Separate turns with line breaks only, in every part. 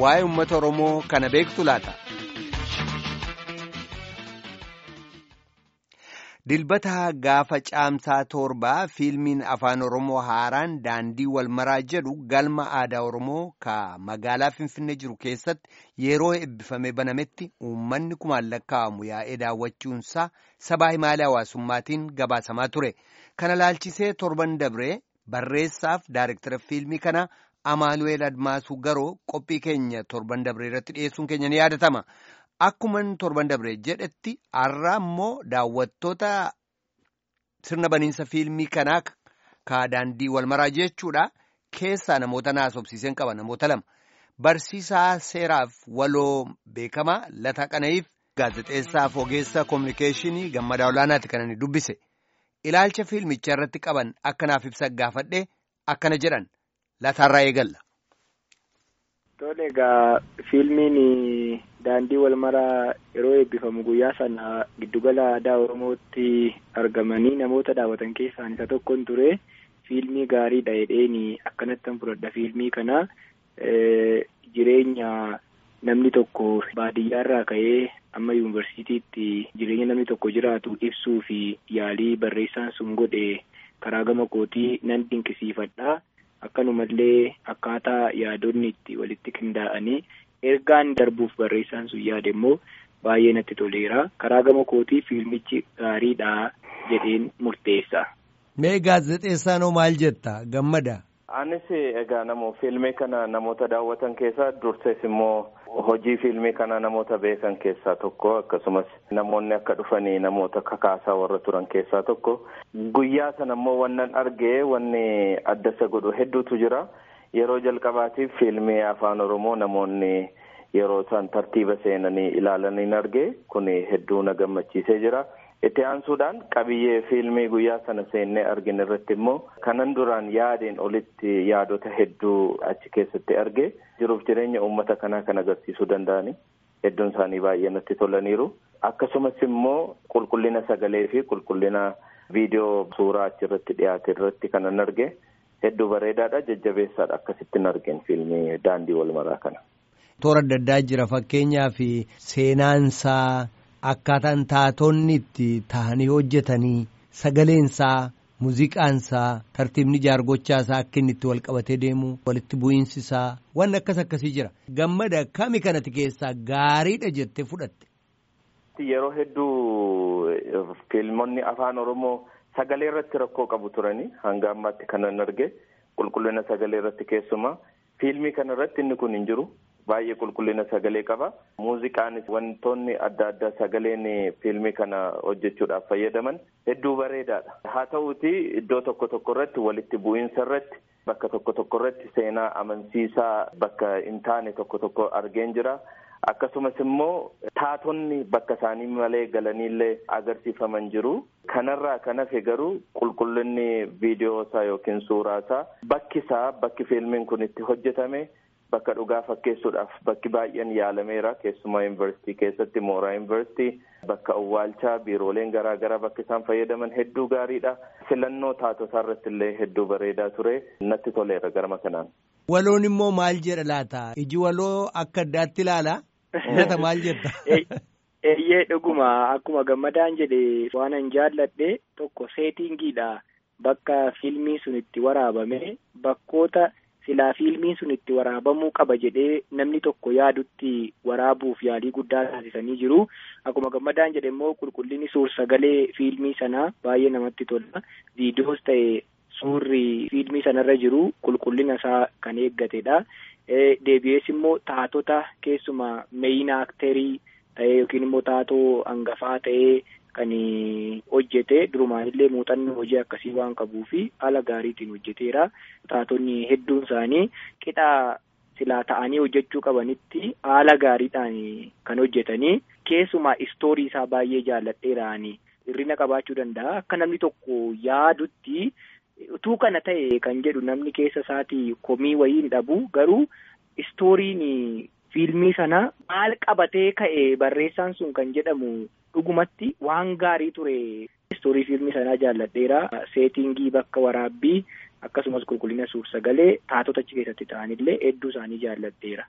waa'ee uummata Oromoo kana beektu laata? Dilbata gaafa caamsaa torbaa fiilmiin afaan Oromoo haaraan daandii walmaraa jedhu galma aadaa Oromoo ka magaalaa Finfinnee jiru keessatti yeroo eebbifamee banametti uummanni kumaan lakkaa'amu yaa'ee daawwachuunsaa sabaa himaalee hawaasummaatiin gabaasamaa ture. Kana laalchisee torban dabree barreessaaf daayirektara fiilmii kana Amaanuweel Admaasuu Garoo qophii keenya torban dabree irratti dhiyeessuun keenya ni yaadatama. Akkuman torban dabree jedhetti har'a immoo daawwattoota sirna baniinsa fiilmii kanaa ka daandii walmaraa jechuudha. Keessaa namoota naasofsiisan qaba namoota lama. Barsiisaa seeraaf waloo beekamaa Lataa Qana'iif gaazexeessaaf ogeessa koominikeeshinii gammadaa olaanaati kan inni dubbise. Ilaalcha fiilmichaa irratti qaban akkanaaf ibsa gaafadhe akkana jedhan lataarraa eegalla.
Tole egaa fiilmiin daandii walmaraa yeroo eebbifamu guyyaa sana giddugala aadaa Oromootti argamanii namoota daawwatan keessaa isa tokkon ture fiilmii gaariidha jedheen akkanattan fudhadha fiilmii kana jireenya namni tokko baadiyyaarraa ka'ee amma yuunivarsiitiitti jireenya namni tokko jiraatu ibsuu fi yaalii barreessaan sun godhe karaa gama kootii nan dinqisiifadha. Akkanumallee akkaataa yaadonni itti walitti qindaa'anii ergaan darbuuf barreessaan sun yaade immoo baay'ee natti toleera. Karaa gama kootii fiilmichi gaariidha jedheen murteessa.
Mee gaazexeessaanoo maal jetta gammada?
Anis egaa namoo fiilmii kana namoota daawwatan keessaa dursees immoo hojii fiilmii kana namoota beekan keessaa tokko akkasumas namoonni akka dhufanii namoota kakaasaa warra turan keessaa tokko guyyaa sana immoo wannan argee wanni adda isa godhu hedduutu jira yeroo jalqabaatiif fiilmii afaan oromoo namoonni yeroo isaan tartiiba seenanii ilaalanii arge kun hedduu na gammachiisee jira. itti aansuudhaan qabiyyee fiilmii guyyaa sana seennee argin irratti immoo kanan duraan yaadeen olitti yaadota hedduu achi keessatti arge jiruuf jireenya uummata kanaa kan agarsiisuu danda'ani hedduun isaanii baay'ee natti tolaniiru akkasumas immoo qulqullina sagalee fi qulqullina viidiyoo suuraa achi irratti dhiyaate irratti kanan arge hedduu bareedaadha jajjabeessaadha akkasittiin argeen fiilmii daandii walmaraa kana.
Toora adda addaa jira fakkeenyaaf seenaansaa. Akkaataan taatonni itti tahanii hojjetanii sagaleensaa muuziqaansaa tartiibni jaargochaasaa akka inni itti wal qabatee deemu walitti bu'iinsisaa waan akkas akkasii jira. Gammada kami kanatti keessaa gaariidha jettee fudhatte.
Yeroo hedduu fiilmonni afaan Oromoo sagalee irratti rakkoo qabu turanii hanga ammaatti kanan arge qulqullina sagalee irratti keessumaa fiilmii kana irratti inni kun hin jiru. baay'ee qulqullina sagalee qaba muuziqaanis wantoonni adda addaa sagaleen fiilmii kana hojjechuudhaaf fayyadaman hedduu bareedaadha haa ta'uuti iddoo tokko tokko irratti walitti bu'iinsa irratti bakka tokko tokko irratti seenaa amansiisaa bakka hin taane tokko tokko argeen jira akkasumas immoo taatonni bakka isaanii malee galaniillee agarsiifaman jiru kanarraa kan hafe garuu qulqullinni viidiyoo isaa yookiin suuraa isaa bakki isaa bakki fiilmiin kun itti hojjetame. Bakka dhugaa fakkeessuudhaaf bakki baay'een yaalameera keessumaa yuunivarsiitii keessatti mooraa yuunivarsiitii bakka awwaalchaa biirooleen garaa garaa bakka isaan fayyadaman hedduu gaariidha. Filannoo taatotaa irratti illee hedduu bareedaa ture natti toleera garama kanaan.
Waloon immoo maal jedha laata? Iji waloo akka addaatti ilaala? Nata maal jedha?
Eeyyee dhuguma akkuma gammadaan jedhe waan an jaalladhe tokko seetingiidha. Bakka fiilmii sun itti waraabame bakkoota. silaa fiilmiin sun itti waraabamuu qaba jedhee namni tokko yaadutti waraabuuf yaalii guddaa taasisanii jiru. Akkuma gammadaan jedhe immoo qulqullinni suur sagalee fiilmii sanaa baay'ee namatti tola. Viidiyoos ta'e suurri fiilmii sanarra jiru qulqullina isaa kan eeggatedha. Deebi'ees immoo taatota keessumaa meeyina akterii ta'ee yookiin immoo taatoo hangafaa ta'ee kan hojjete durumaanillee muuxannoo hojii akkasii waan qabuu fi haala gaariitiin hojjeteera. Taatonni hedduun isaanii qixa silaa ta'anii hojjechuu qabanitti haala gaariidhaan kan hojjetanii keessumaa istoorii isaa baay'ee jaalladheeraani. Hirrina qabaachuu danda'a. Akka namni tokko yaadutti utuu kana ta'e kan jedhu namni keessa isaatii komii wayii hin dhabu garuu istooriin fiilmii sana maal qabatee ka'e barreessaan sun kan jedhamu dhugumatti waan gaarii ture. Istoorii fiilmii sanaa jaalladheera. Seetingii bakka waraabbii akkasumas qulqullina suur sagalee taatota achi keessatti ta'anillee hedduu isaanii jaalladheera.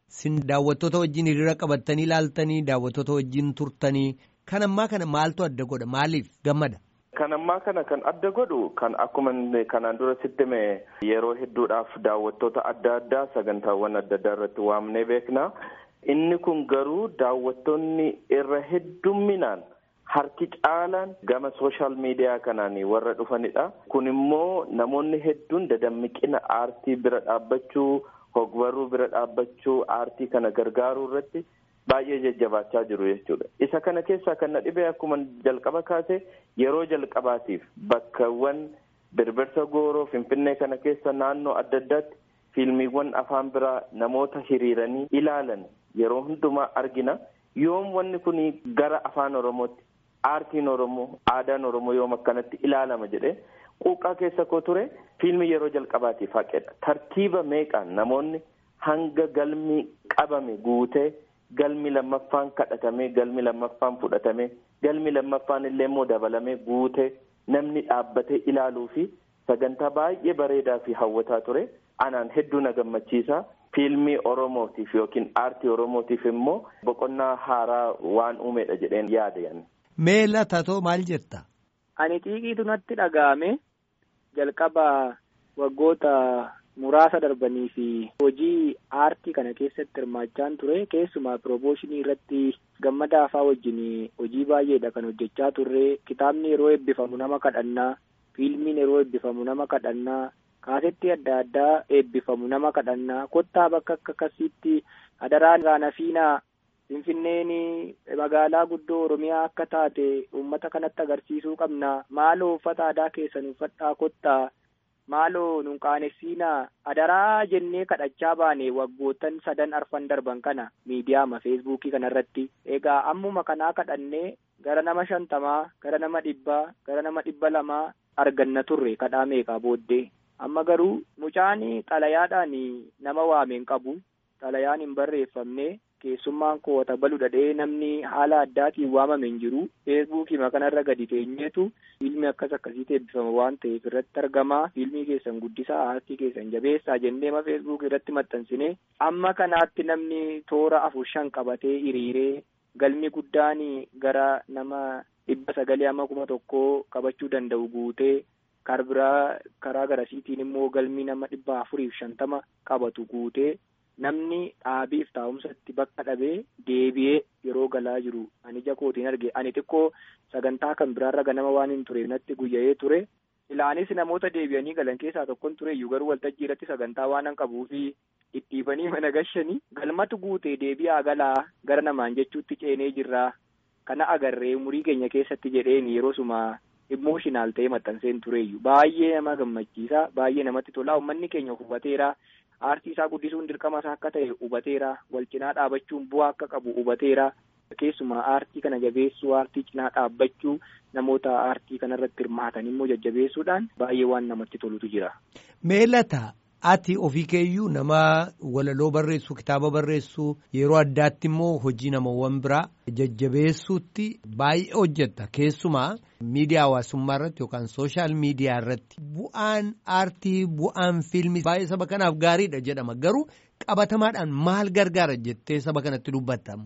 Sin daawwattoota wajjin hiriira qabattanii ilaaltanii daawwattoota wajjin turtanii kan ammaa kana maaltu adda godha maaliif gammada?
Kan ammaa kana kan adda godhu kan akkuma kanaan dura sitti hime yeroo hedduudhaaf daawwattoota adda addaa sagantaawwan adda addaa irratti waamnee beekna. Inni kun garuu daawwattoonni irra heddumminaan harki caalaan gama sooshaal miidiyaa kanaan warra dhufanidha. Kun immoo namoonni hedduun dadammiqina aartii bira dhaabbachuu, hogbarruu bira dhaabbachuu, aartii kana gargaaruu irratti baay'ee jajjabaachaa jiru jechuudha. Isa kana keessaa kan na dhibee akkuma jalqaba kaase yeroo jalqabaatiif bakkawwan birbirsa gooroo Finfinnee kana keessa naannoo adda addaatti fiilmiiwwan afaan biraa namoota hiriiranii ilaalan yeroo hundumaa argina. Yoom wanni kun gara afaan Oromootti aartiin Oromoo aadaan Oromoo yoom akkanatti ilaalama jedhee quuqqaa keessa koo ture fiilmii yeroo jalqabaatiif haqedha. Tartiiba meeqaan namoonni hanga galmi qabame guutee galmi lammaffaan kadhatamee galmi lammaffaan fudhatamee galmi lammaffaan illee immoo dabalamee guutee namni dhaabbatee ilaaluu fi sagantaa baay'ee bareedaa fi hawwataa ture anaan hedduu na gammachiisa. Fiilmii Oromootiif yookiin aartii Oromootiif immoo boqonnaa haaraa waan uumedha jedheen yaada.
Mee latatoo maal jetta?
Ani xiiqiitu natti dhaga'ame jalqaba waggoota muraasa darbanii fi hojii aartii kana keessatti hirmaachaan ture keessumaa piroomooshinii irratti gammada afaa wajjin hojii baay'eedha kan hojjechaa turre kitaabni yeroo eebbifamu nama kadhannaa fiilmiin yeroo eebbifamu nama kadhannaa kaasetti adda addaa eebbifamu nama kadhannaa kottaa bakka akka akkasiitti adaraan raanafiinaa finfinneen magaalaa guddoo oromiyaa akka taate uummata kanatti agarsiisuu qabna maaloo uffata aadaa keessan uffadhaa kottaa maaloo nun qaanessiinaa adaraa jennee kadhachaa baane waggootan sadan arfan darban kana miidiyaama feesbuukii kanarratti egaa ammuma kanaa kadhannee gara nama shantamaa gara nama dhibbaa gara nama dhibba lamaa arganna turre kadhaa meeqaa booddee amma garuu mucaan xalayaadhaan nama waameen qabu xalayaan hin barreeffamne keessummaan koo tabalu dhadhee namni haala addaatiin waamame hin jiru feesbuukii kanarra gadi teenyeetu fiilmii akkas akkasiitti eebbifama waan ta'eef irratti argama fiilmii keessan guddisaa aartii keessan jabeessaa jennee ma feesbuukii irratti maxxansine amma kanaatti namni toora afur shan qabatee hiriiree galmi guddaan gara nama dhibba sagalee amma kuma tokkoo qabachuu danda'u guutee karbiraa karaa garasiitiin immoo galmi nama dhibba afuriif shantama qabatu guutee namni dhaabiif taa'umsatti bakka dhabee deebi'ee yeroo galaa jiru ani ija kootiin arge ani xiqqoo sagantaa kan biraarra ganama waan hin tureef natti guyya'ee ture ilaanis namoota deebi'anii galan keessaa tokkon ture iyyuu garuu waltajjii irratti sagantaa waan hin qabuufi dhidhiibanii mana gashanii galmatu guutee deebi'aa galaa gara namaan jechuutti ceenee jirraa kana agarree umurii keenya keessatti jedheen yeroo suma imooshinaal ta'ee maxxanseen tureeyyu baay'ee nama gammachiisa baay'ee namatti tola uummanni keenya hubateera aartii isaa guddisuun dirqama isaa akka ta'e hubateera wal cinaa dhaabachuun bu'aa akka qabu hubateera keessumaa aartii kana jabeessuu aartii cinaa dhaabbachuu namoota aartii kanarratti hirmaatan immoo jajjabeessuudhaan baay'ee waan namatti tolutu jira.
Meelata ati ofii keeyyuu nama walaloo barreessuu kitaaba barreessuu yeroo addaatti immoo hojii namawwan biraa jajjabeessuutti baay'ee hojjetta keessumaa miidiyaa hawaasummaa irratti yookaan sooshaal miidiyaa irratti bu'aan aartii bu'aan fiilmii baay'ee saba kanaaf gaariidha jedhama garuu qabatamaadhaan maal gargaara jettee saba kanatti dubbattamu.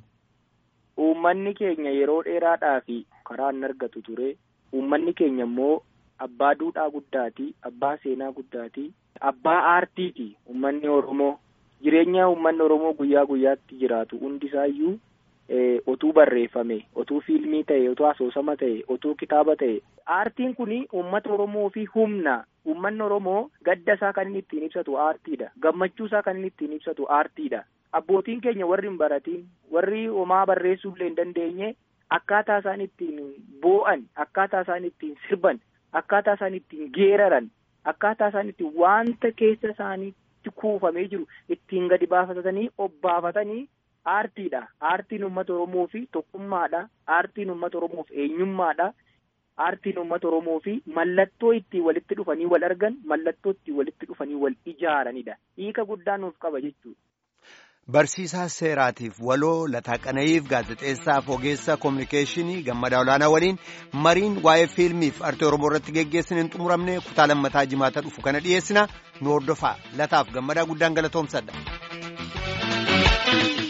Uummanni keenya yeroo dheeraadhaaf karaa hin argatu ture uummanni keenya immoo abbaa duudhaa guddaati abbaa seenaa guddaati. Abbaa aartiiti uummanni Oromoo jireenya uummanni Oromoo guyyaa guyyaatti jiraatu hundisaayyuu otuu barreeffame otuu fiilmii ta'e otuu asoosama ta'e otuu kitaaba ta'e aartiin kun uummata Oromoo fi humna uummanni Oromoo gadda isaa kan inni ittiin ibsatu aartiidha gammachuu isaa kan inni ittiin ibsatu aartiidha abbootiin keenya warri hin baratiin warri homaa barreessuu illee hin dandeenye akkaataa isaan ittiin boo'an akkaataa isaan ittiin sirban akkaataa isaan ittiin geeraran. Akkaataa isaan itti wanta keessa isaaniitti kuufamee jiru ittiin gadi baafatanii obbaafatanii aartiidha. Aartiin uummata Oromoo fi tokkummaadha. Aartiin uummata Oromoof eenyummaadha. Aartiin uummata Oromoo fi mallattoo ittiin walitti dhufanii wal argan mallattoo ittiin walitti dhufanii wal ijaaranidha. Hiika guddaa nuuf qaba jechuudha.
Barsiisaa seeraatiif waloo lataa qana'iif gaazexeessaaf ogeessa koominikeeshinii gammadaa olaanaa waliin mariin waa'ee fiilmiif artii oromoo irratti geggeessin hin xumuramne kutaa lammataa jimaata dhufu kana dhiyeessina nu hordofaa lataaf gammadaa guddaan galatoomsadha.
Oromoo.